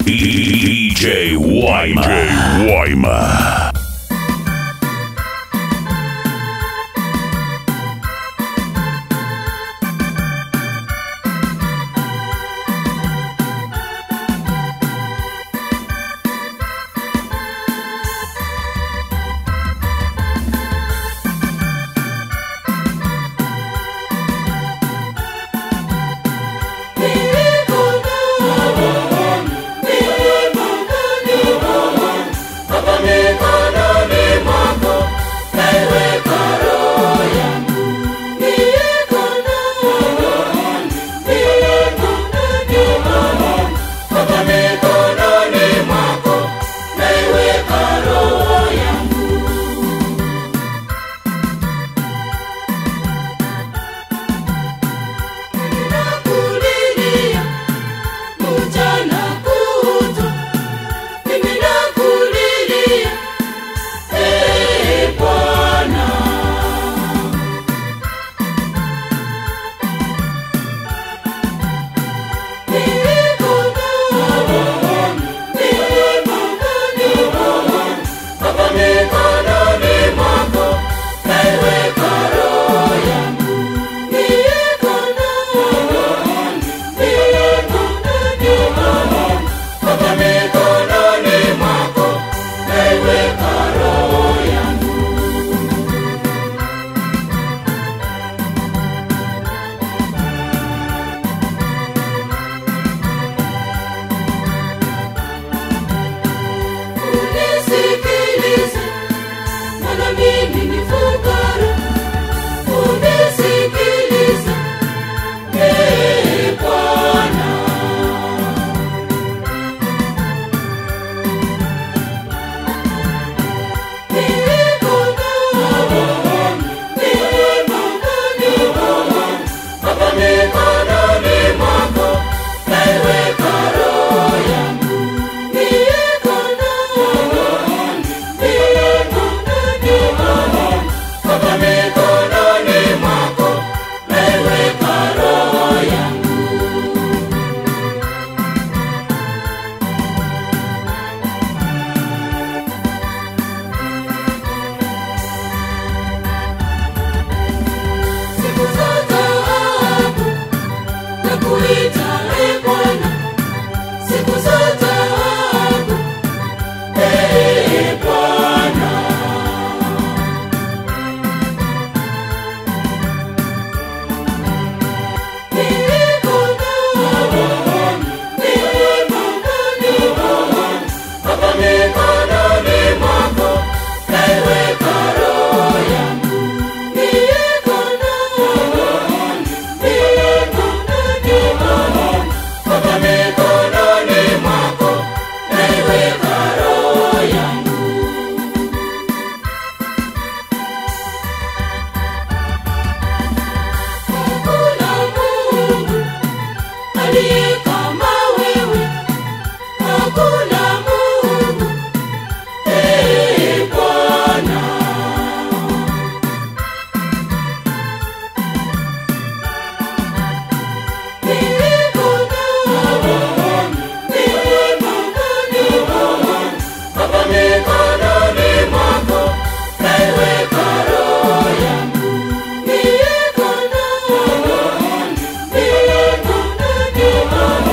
DJ Wyma. DJ Wyma. Unisikilize, maana mimi ni fukara. Unisikilize, ee Bwana. Siku za taabu, nakuita ee Bwana. Siku za taabu, ee Bwana. Hakuna Mungu aliye kama wewe, hakuna Mungu ee Bwana. Mikononi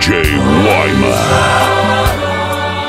DJ Wyman.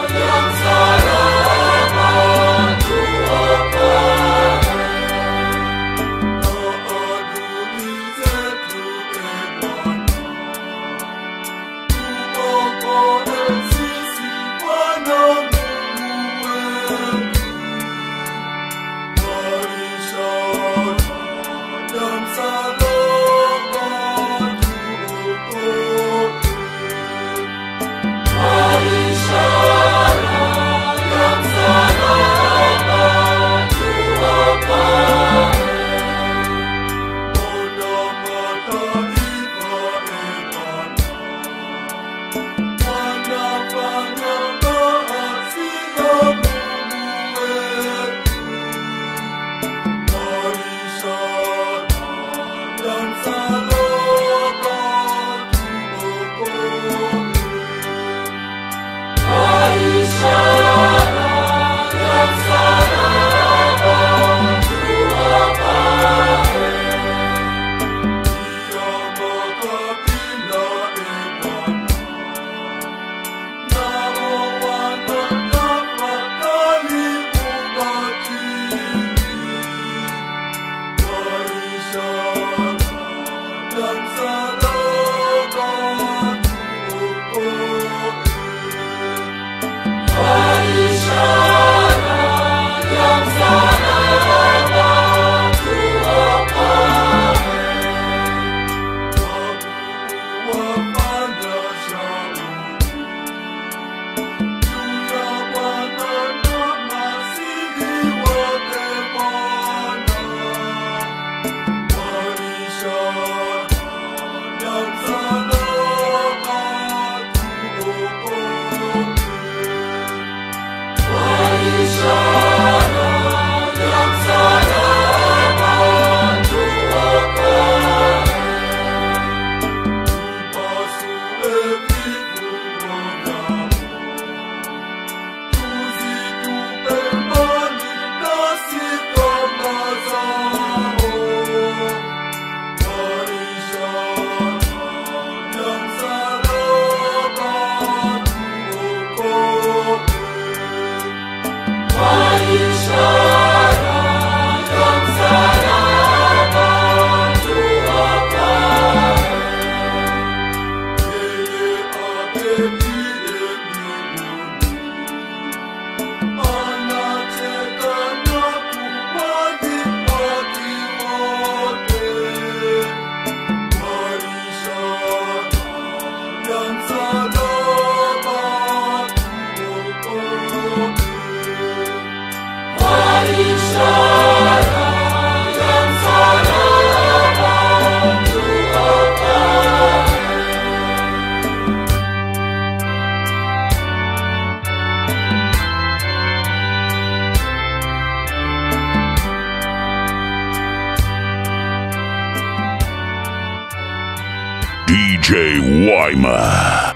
DJ Wyman.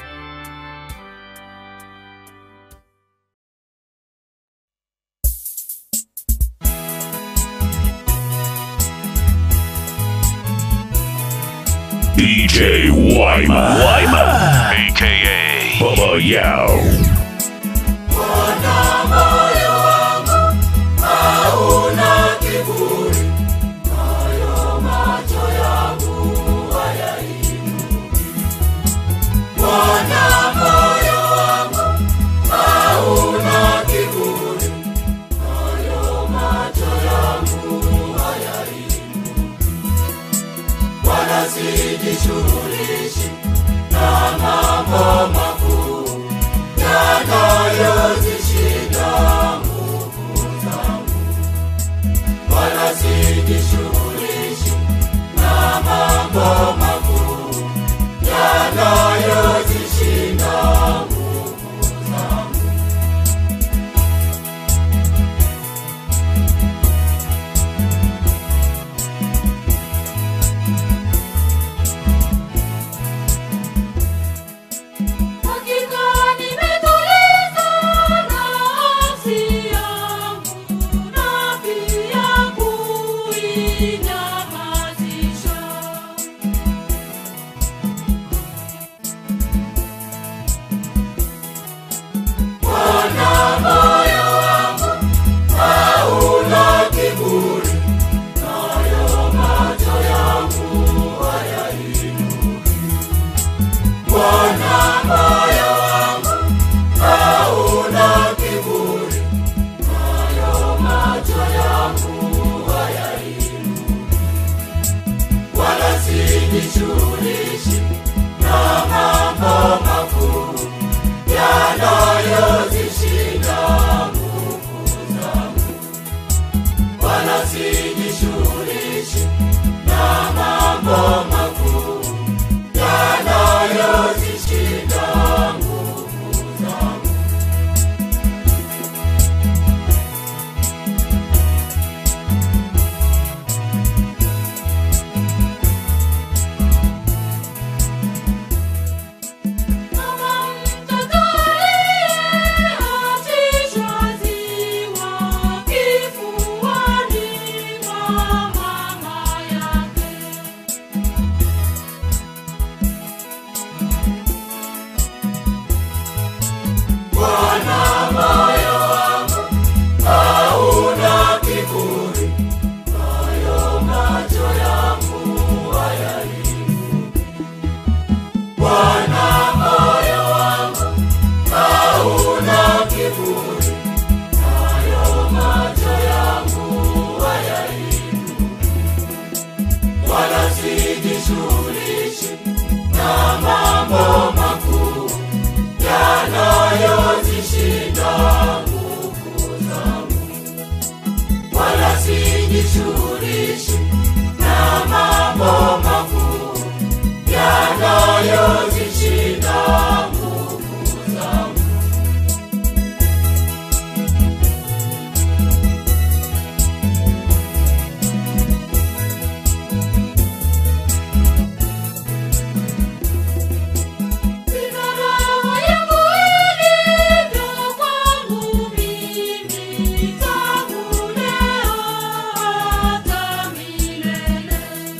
DJ Wyman. Wyman. AKA Bubba Yao. Sijishughulishi na mambo makuu yanayozishinda nguvu zangu, wala sijishughulishi na mambo makuu yanayozishinda nguvu zangu. Bwana moyo wangu hauna kiburi, nayo macho yangu hayainuki, wala sijishughulishi na mambo makuu yanayozishinda nguvu zangu, wala sijishughulishi na mambo makuu yanayozishinda nguvu zangu. Kama mtoto aliyeachishwa ziwa kifuani mwa mama yake, Bwana moyo wangu hauna kiburi, nayo macho yangu hayainuki. Bwana moyo wangu hauna kiburi, nayo macho yangu hayainuki, wala sijishughulishi na mambo makuu yanayozishinda nguvu zangu, wala sijishughulishi na mambo makuu yanayozishinda nguvu zangu. Sina roho yangu ilivyo kwangu mimi, tangu leo hata milele.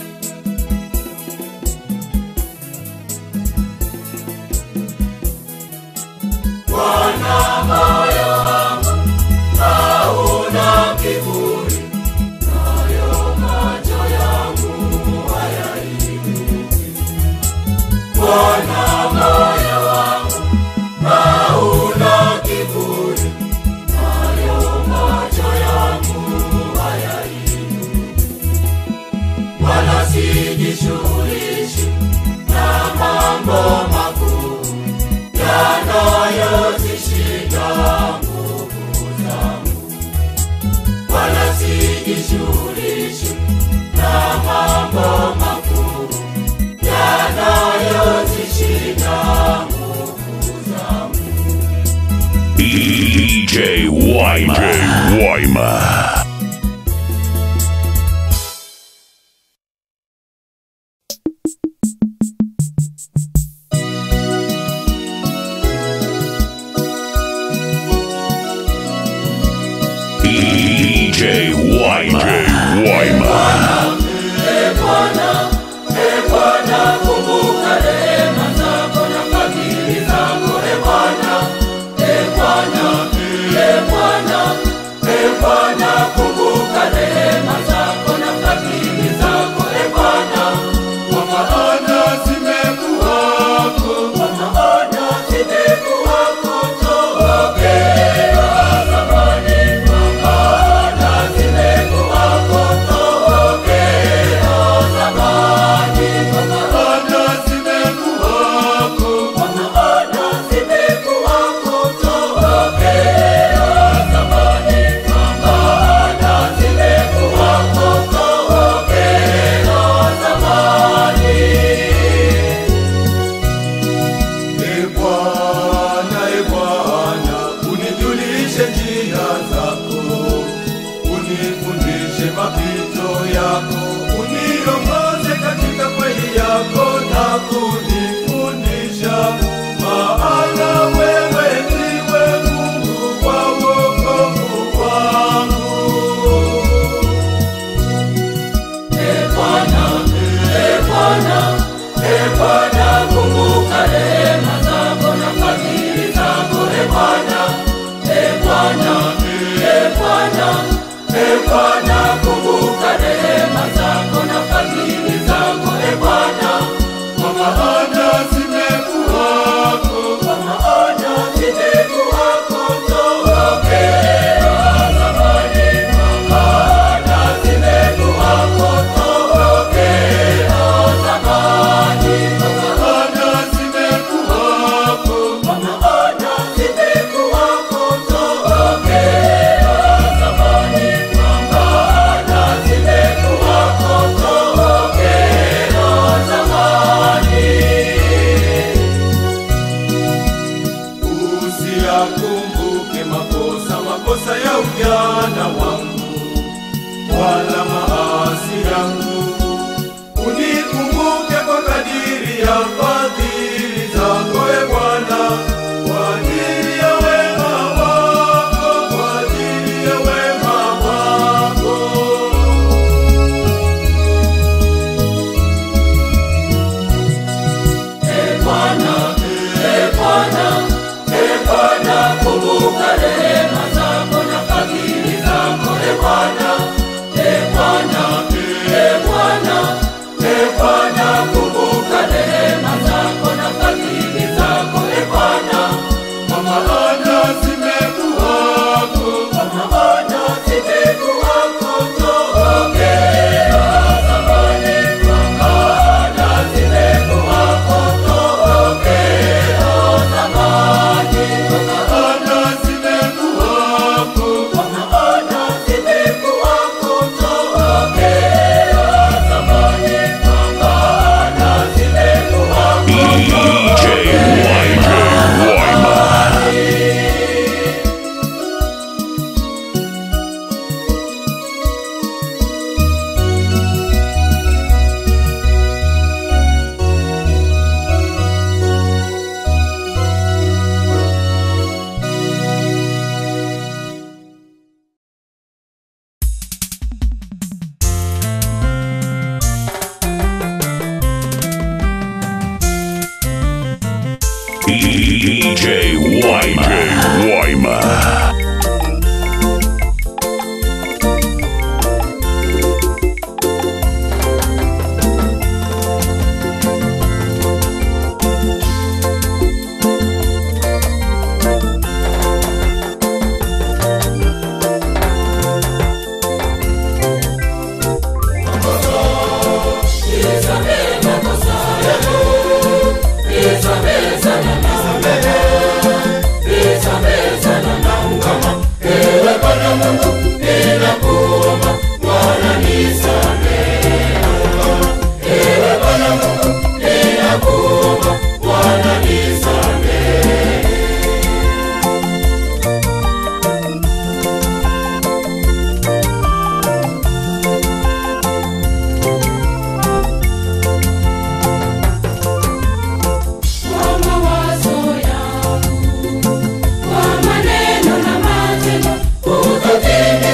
Bwana moyo wangu hauna kiburi, nayo macho yangu hayainuki. Bwana moyo wangu hauna kiburi, nayo macho yangu hayainuki, wala sijishughulishi na mambo makuu yanayozishinda nguvu zangu, wala sijishughulishi na mambo makuu yanayozishinda nguvu zangu. DJ Wyman. DJ Wyman. DJ Wyman. DJ Wyman. E Bwana, e Bwana, kumbuka rehema zako na fadhili zako. E Bwana, e Bwana, e Bwana, e Bwana, kumbuka rehema zako na fadhili zako. E Bwana, kwa maana zimekuwako, kwa maana zimekuwako tokea zamani, kwa maana zimekuwako tokea zamani. wala maasi yangu. Unikumbuke kwa kadiri ya fadhili zako, e Bwana, kwa ajili ya wema wako, kwa ajili ya wema wako. E Bwana, e Bwana, e Bwana, kumbuka rehema zako na fadhili zako, e Bwana, e Bwana, e Bwana, e Bwana, kumbuka rehema zako na fadhili zako, e Bwana, kwa maana zimekuwako, kwa maana zimekuwako tokea zamani, kwa maana zimekuwako tokea zamani, kwa maana zimekuwako, kwa maana zimekuwako tokea zamani, kwa maana zimekuwako DJ YJ Wyman. DJ YJ Wyman. Kwa mawazo yangu, kwa maneno na matendo, utotimi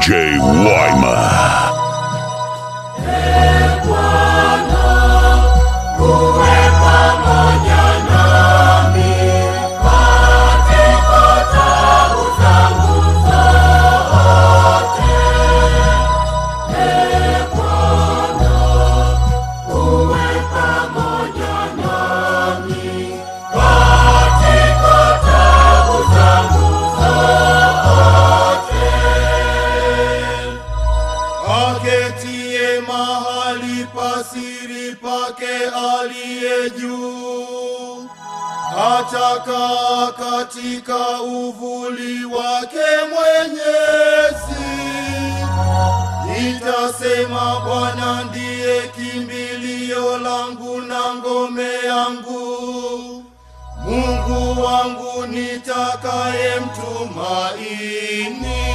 DJ Wyman. aketie mahali pasiri pake aliye juu, atakaa katika uvuli wake Mwenyezi. Nitasema Bwana ndiye kimbilio langu na ngome yangu, Mungu wangu nitakaye mtumaini.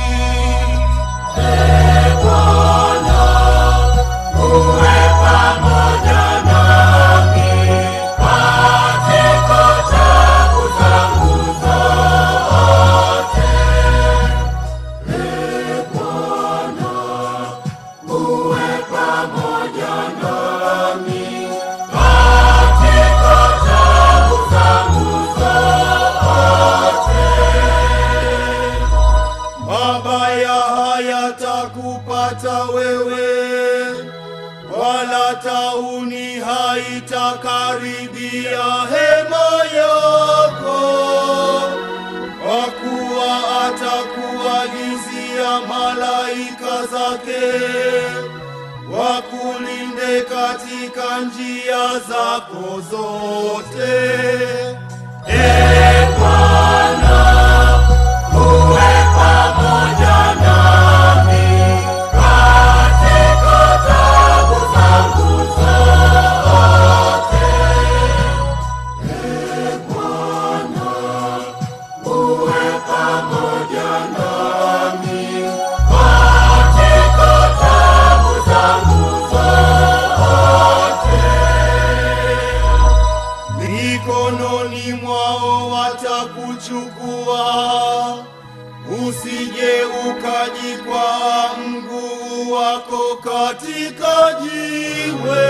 mabaya hayatakupata wewe, wala tauni haitakaribia hema yako, kwa kuwa atakuagizia malaika zake wakulinde katika njia zako zote. mikononi mwao watakuchukua, usije ukajikwaa mguu wako katika jiwe.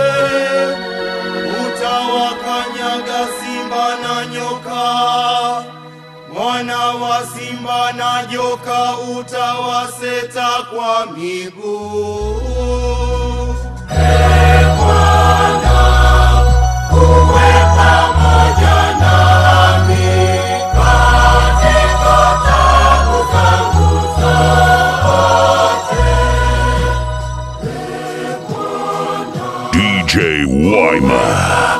Utawakanyaga simba na nyoka, mwana wa simba na joka utawaseta kwa miguu. DJ Wyman.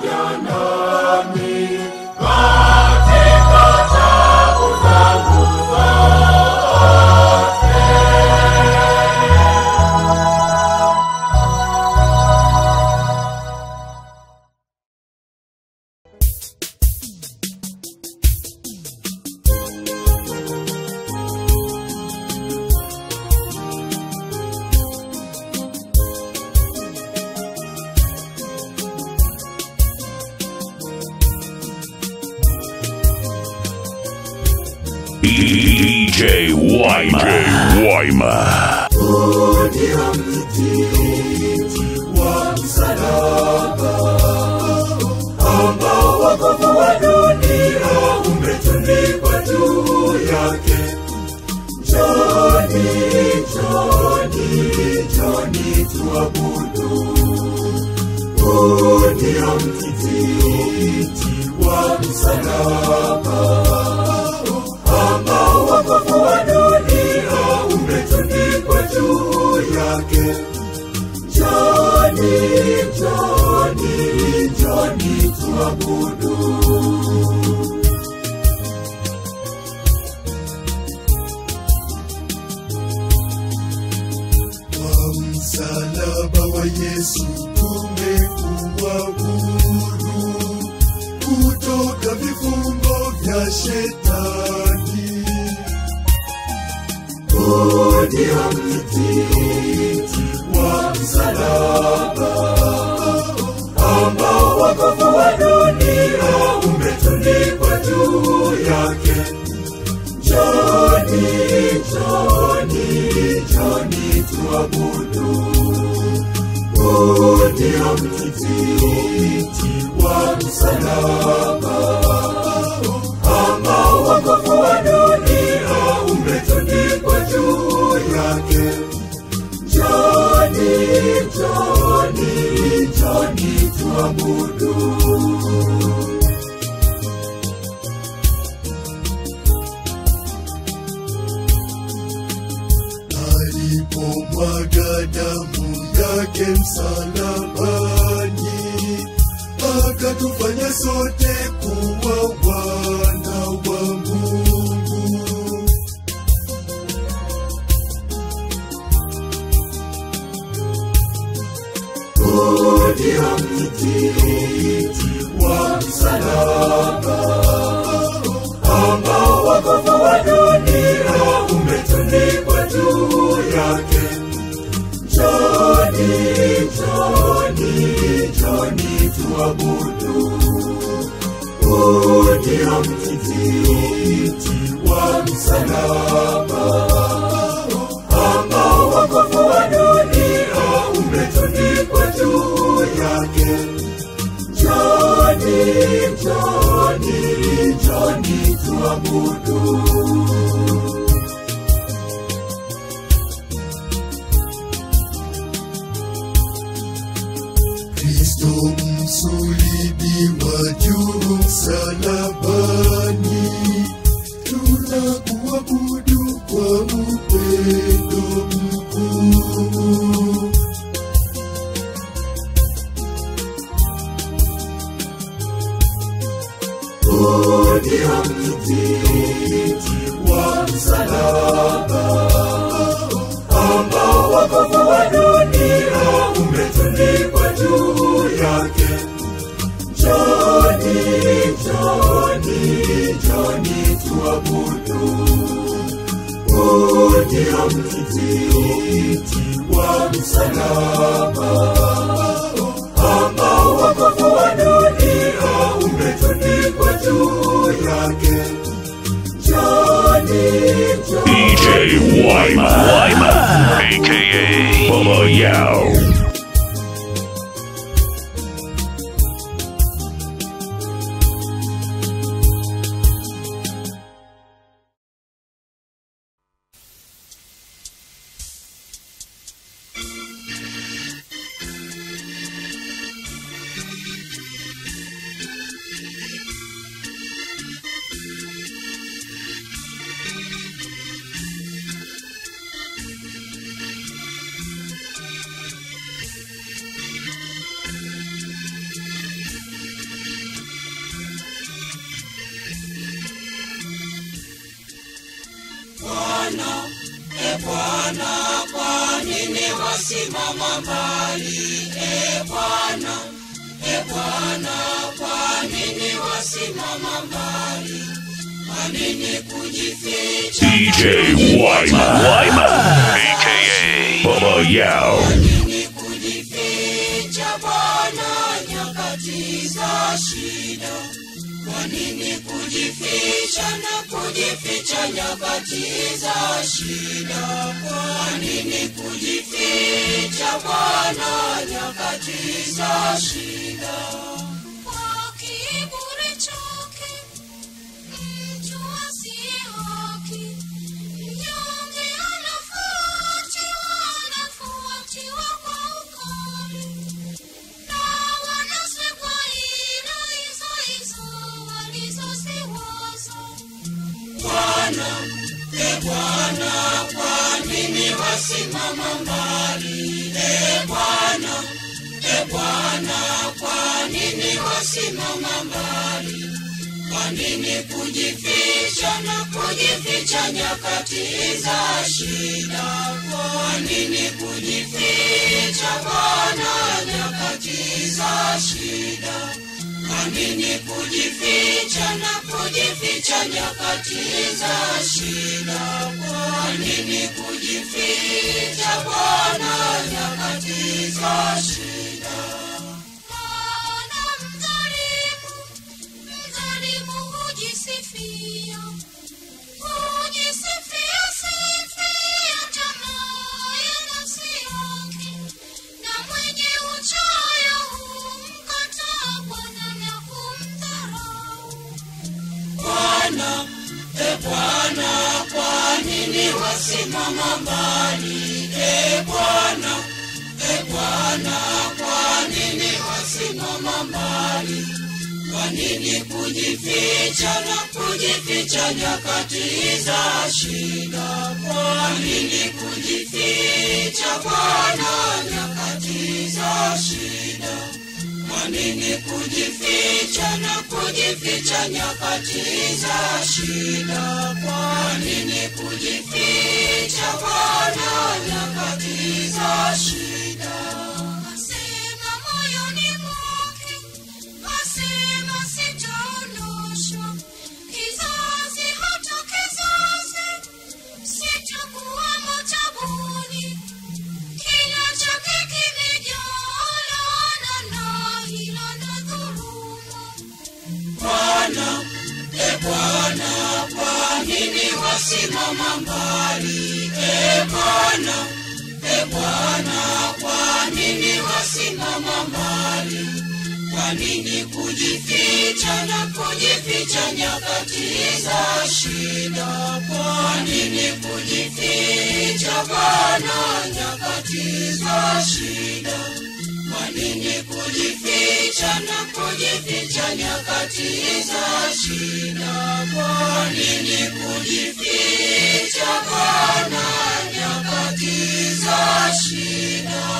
DJ Wyman. DJ Wyman. ndio mti wa msalaba ambao wokovu wa dunia umetundikwa juu yake. Njoni, njoni, njoni tuabudu. Huu ndio mti wa msalaba ambao wokovu wa dunia umetundikwa juu yake. Njoni, njoni, njoni tuabudu. Kwa msalaba wa Yesu tumekuwa huru kutoka vifungo vya shetani. Huu ndio mti wa msalaba ambao wokovu wa dunia umetundikwa juu yake. Njoni, njoni, tuabudu. Huu ndio mti wa msalaba ambao wokovu wa dunia umetundikwa juu yake. Njoni, njoni, njoni tuabudu. alipomwaga damu yake msalabani, akatufanya sote kuwa wana wa Mungu. Huu ndio mti wa msalaba ambao wokovu wa dunia umetundikwa juu yake. Njoni, njoni, njoni tuabudu. Huu ndio mti wa msalaba ambao wokovu wa dunia umetundikwa juu yake. Njoni, njoni, njoni tuabudu. Kristo msulibiwa juu msalabani, tunakuabudu kwa upendo mkuu. Huu ndio mti wa msalaba ambao wokovu wa dunia umetundikwa juu yake. Njoni, njoni, njoni tuabudu. Huu ndio mti wa msalaba ambao wokovu wa dunia umetundikwa juu yake. Njoni, njoni. DJ Wyman. Wyman. AKA Bubba Yao. Bwana, e Bwana, kwa nini wasimama mbali? E Bwana, e Bwana, kwa nini wasimama mbali? Kwa nini kujificha? DJ Wyman. Wyman. AKA Bubba Yao. Kwa nini kujificha Bwana nyakati za shida? Kwa nini kujificha na kujificha nyakati za shida? Kwa nini kujificha Bwana nyakati za shida? Kwa kiburi chake mtu asiye haki, mnyonge anafuatiwa, anafuatiwa kwa ukali na wanasekwa ila hizo hizo walizoziwaza. Bwana, e Bwana, kwa nini wasimama mbali? E Bwana, e Bwana, kwa nini wasimama mbali? Kwa nini kujificha na kujificha nyakati za shida? Kwa nini kujificha Bwana nyakati za shida? Kwa nini kujificha na kujificha nyakati za shida? Kwa nini kujificha Bwana nyakati za shida? Maana mdhalimu, mdhalimu hujisifia, hujisifia sifia tamaa ya nafsi Bwana, e Bwana, kwa nini wasimama mbali? E Bwana, e Bwana, kwa nini wasimama mbali? Kwa nini kujificha na kujificha nyakati za shida? Kwa nini kujificha Bwana nyakati za shida? Kwa nini kujificha na kujificha nyakati za shida? Kwa nini kujificha Bwana nyakati za shida? Asema moyoni mwake, asema sitaondoshwa, kizazi hata kizazi, sitakuwa matabuni. Kila chake kimejaa laana na hila na dhuluma. Bwana, e Bwana, kwa nini wasimama mbali? E Bwana, e Bwana, kwa nini wasimama mbali? Kwa nini kujificha na kujificha nyakati za shida? Kwa nini kujificha Bwana nyakati za shida? Kwa nini kujificha na kujificha nyakati za shida? Kwa nini kujificha Bwana nyakati za shida?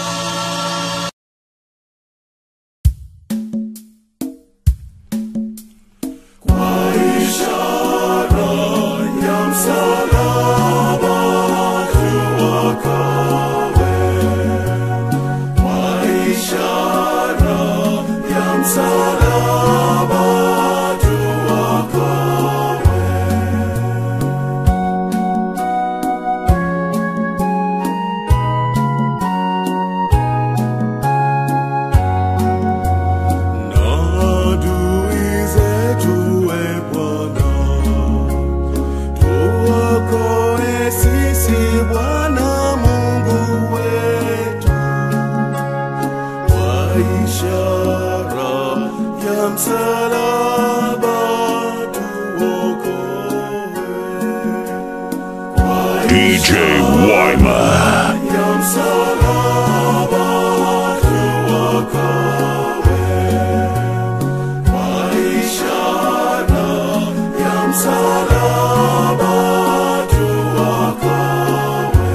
Kwa ishara ya msalaba tuokoe. Kwa ishara ya msalaba tuokoe. Na adui zetu, e Bwana, tuokoe sisi, Bwana Mungu wetu, kwa ishara ya msalaba tuokoe. Kwa DJ Wyman. ya msalaba tuokoe. Kwa ishara ya msalaba tuokoe.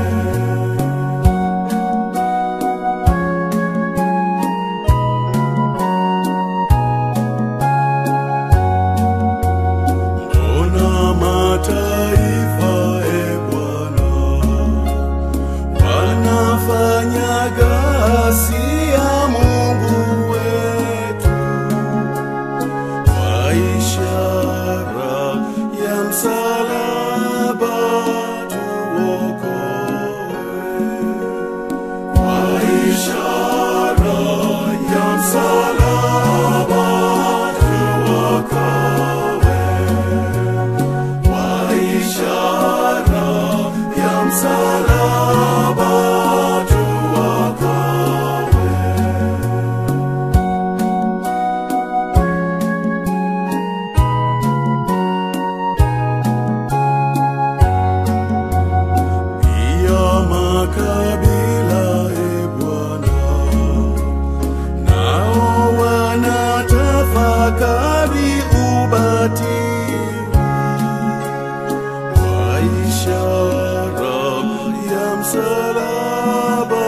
Mbona mataifa, e Bwana, wanafanya ghasia Mungu wetu, kwa ishara ya msalaba tuokoe. Kwa ishara ya msalaba tuokoe. Kwa ishara ya msalaba tuokoe. Pia makabila, e Bwana, nao wanatafakari ubatili kwa ishara ya msalaba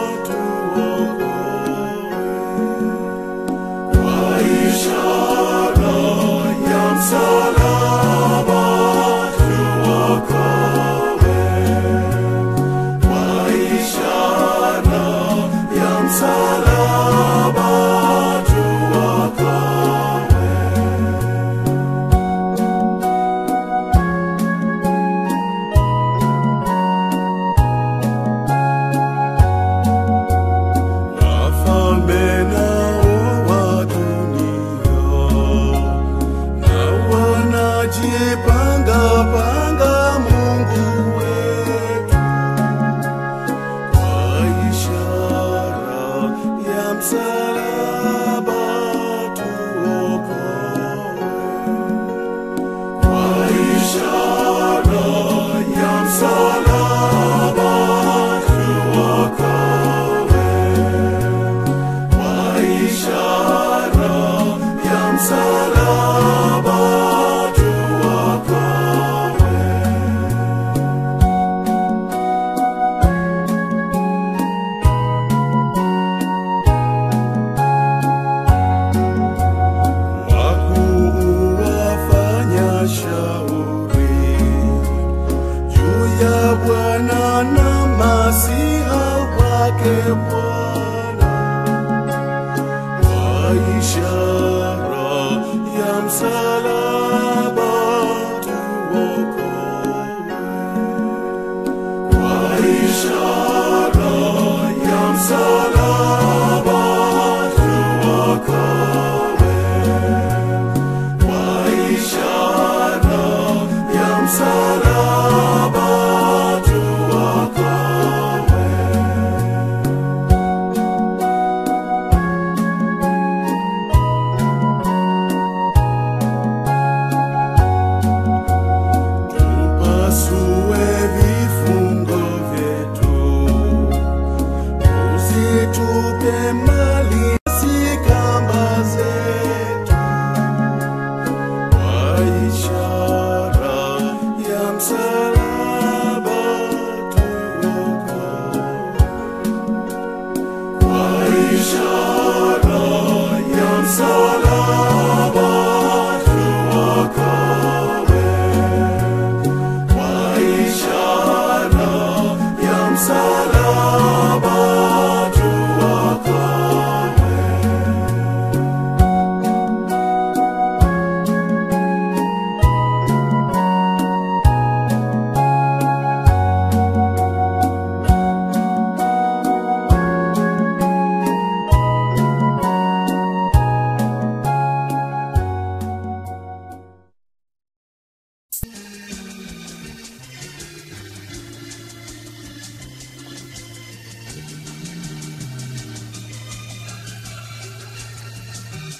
tuokoe. Kwa ishara ya msalaba tuokoe. Kwa ishara ya msalaba tuokoe. Wafalme nao wa dunia na wanajipanga panga Mungu wetu kwa ishara ya msalaba tuokoe.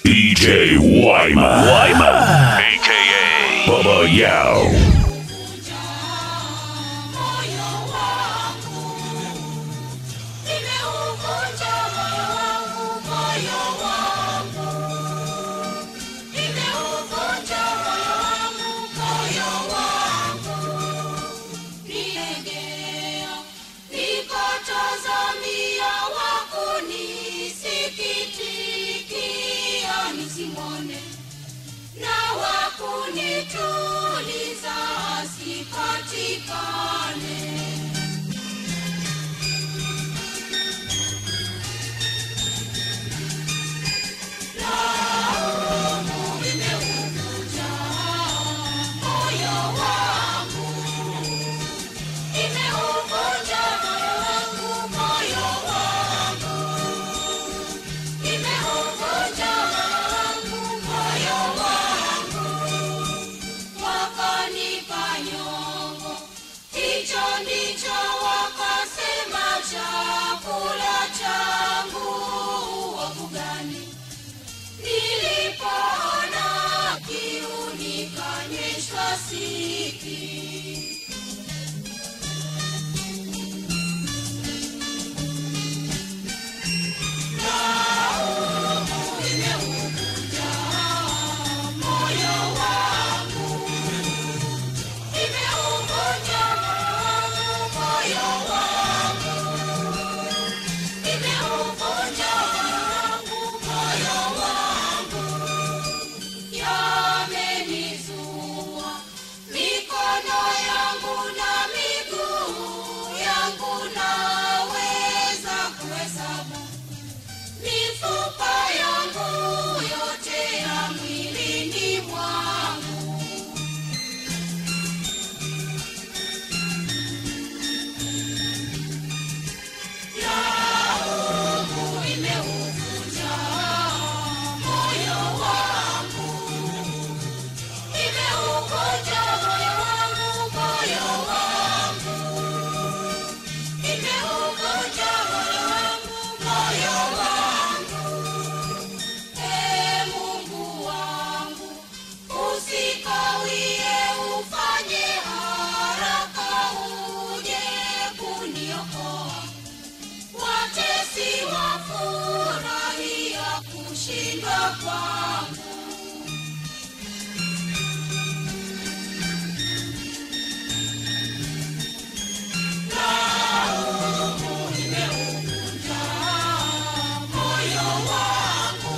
DJ Wyman. Wyman. AKA Bubba Yao. moyo wangu nimeuvunja moyo wangu moyo wangu nimeuvunja moyo wangu moyo wangu nilegea nikotazamia wakunisikitikia nisimone na wakunituliza asipatikane. Laumu imeuvunja moyo wangu, imeuvunja moyo wangu, moyo wangu imeuvunja moyo wangu, moyo wangu, wakanipa nyongo. Hicho ndicho wakasema chakula changu wafu gani? Nilipoona kiu nikanyweshwa siki. moyo wangu imeuvunja moyo wangu imeuvunja moyo wangu yamenizua mikono yangu na miguu yangu naweza kuhesabu mifupa yangu yote ya mwilini mwangu laumu imeuvunja moyo wangu imeuvunja moyo wangu moyo wangu imeuvunja moyo wangu moyo wangu Ee Mungu wangu, usikawie, ufanye haraka uje kuniokoa. Watesi wafurahia kushindwa kwangu. Laumu imeuvunja moyo wangu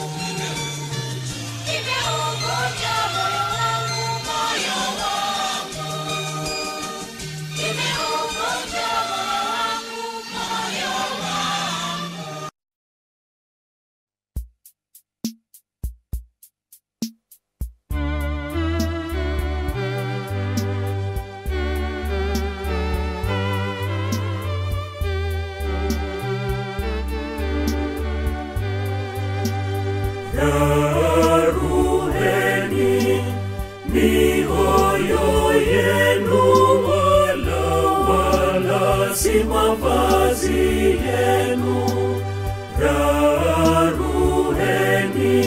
imeuvunja moyo wangu, moyo wangu. Imeuvunja moyo wangu, moyo wangu. Raruheni mioyo yenu, wala wala si mavazi yenu. Raruheni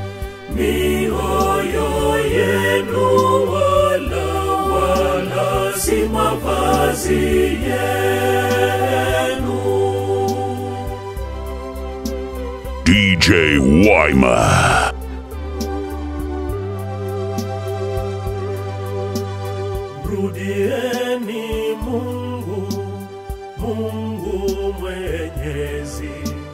mioyo yenu, wala wala si mavazi yenu. DJ Wyman. Mrudieni Mungu, Mungu mwenyezi,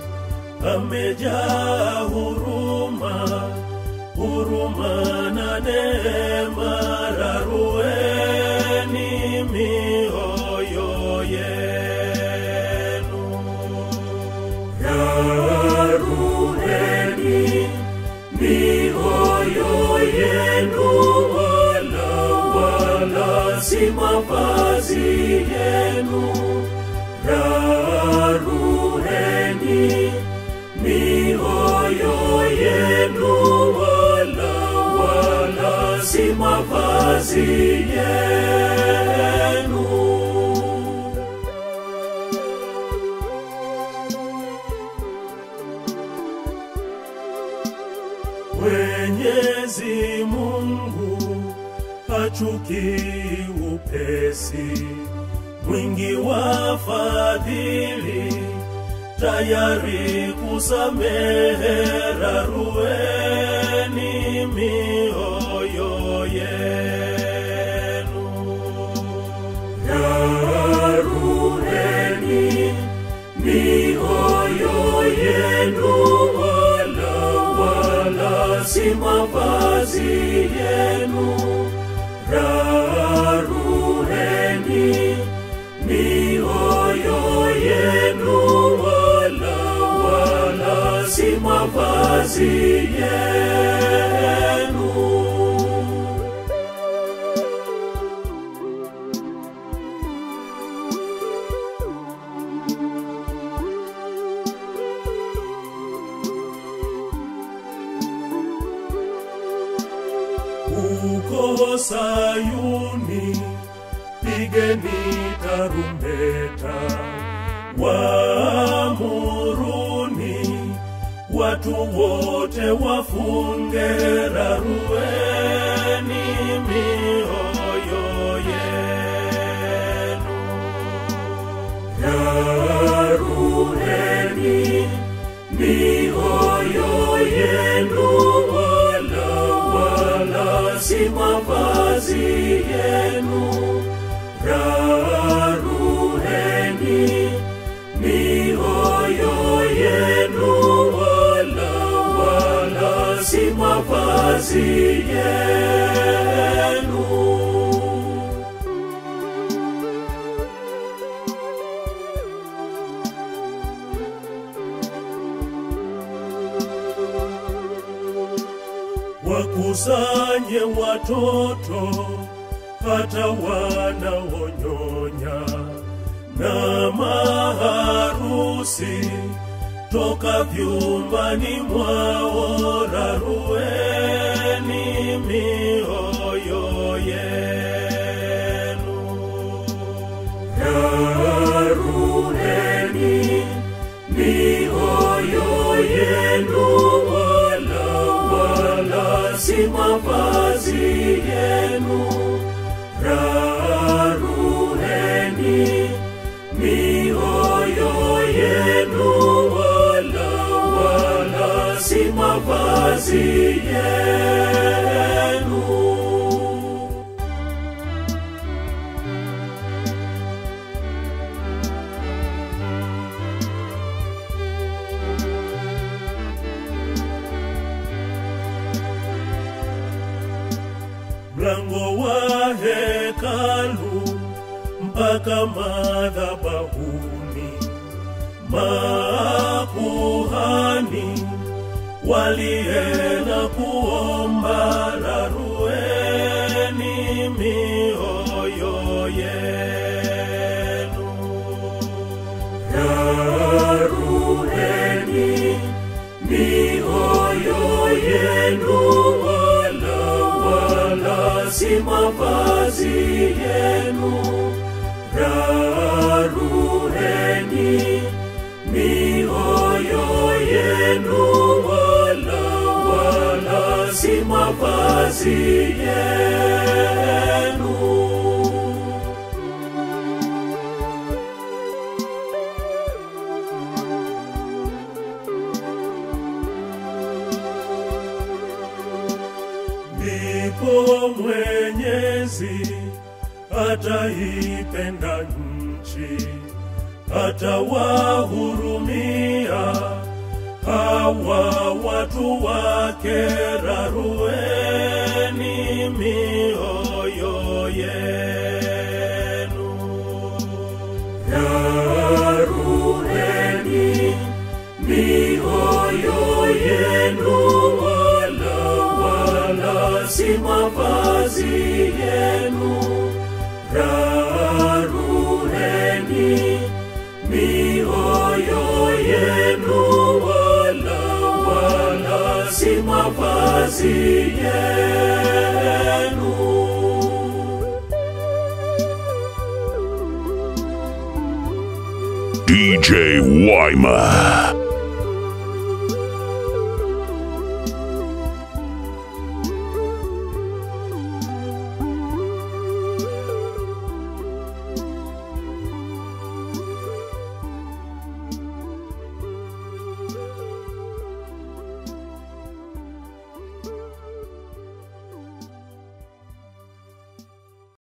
amejaa huruma, huruma na neema. Rarueni mioyo yenu, rarueni mioyo yenu, wala wala si mavazi yenu. Rarueni mioyo yenu, wala wala si mavazi yenu. hachukii upesi, mwingi wa fadhili, tayari kusamehe, rarueni mioyo yenu, rarueni mioyo yenu, wala wala si mavazi yenu, rarueni mioyo yenu, wala wala si mavazi yenu. huko Sayuni, pigeni tarumbeta, waamuruni watu wote wafunge, rarueni mioyo yenu, rarueni mioyo yenu, wala wala si mavazi yenu, rarueni mioyo yenu, wala wala si mavazi yenu. wakusanye watoto hata wanaonyonya na maharusi toka vyumbani mwao, rarueni mioyo yenu, rarueni mioyo yenu, wala wala si mavazi yenu, rarueni mioyo yenu, wala wala si mavazi yenu. mlango wa hekalu mpaka madhabahuni, makuhani walienda kuomba, rarueni mioyo yenu, rarueni mioyo yenu, wala wala si mavazi yenu, rarueni mioyo yenu, wala wala si mavazi yenu. ndipo Mwenyezi ataipenda nchi, atawahurumia hawa watu wake, rarueni mioyo yenu, rarueni mioyo yenu, wala wala si mavazi yenu, rarueni mioyo yenu, wala wala si mavazi yenu. DJ Wyma.